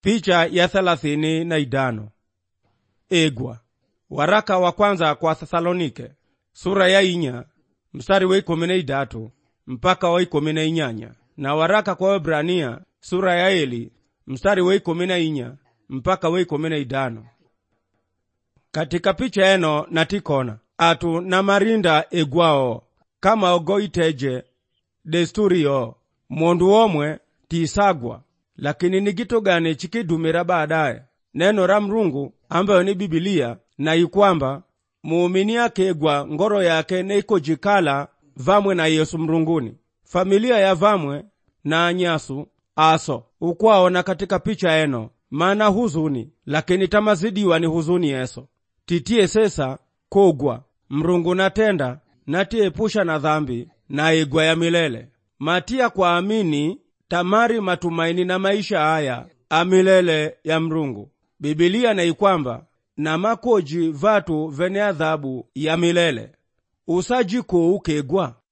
Picha ya thelathini na idano egwa waraka wa kwanza kwa Thesalonike sura ya inya mstari wa ikumi na idatu mpaka wa ikumi na inyanya na waraka kwa Waebrania sura ya eli mstari wa ikumi na inya mpaka wa ikumi na idano katika picha eno natikona atu na marinda egwao kama ogoiteje desturi yo mondu omwe tiisagwa lakini ni gito gani chikidumira baadaye neno ra mrungu ambayo ni bibilia na ikwamba muumini akegwa ngoro yake neikojikala vamwe na yesu mrunguni familia ya vamwe na anyasu aso ukwaona katika picha eno mana huzuni lakini tamazidiwa ni huzuni yeso titie sesa kogwa mrungu natenda natiepusha na dhambi na igwa ya milele matia kwa amini tamari matumaini na maisha haya amilele ya mrungu bibilia na ikwamba na makoji vatu vene adhabu ya milele usajiko ukegwa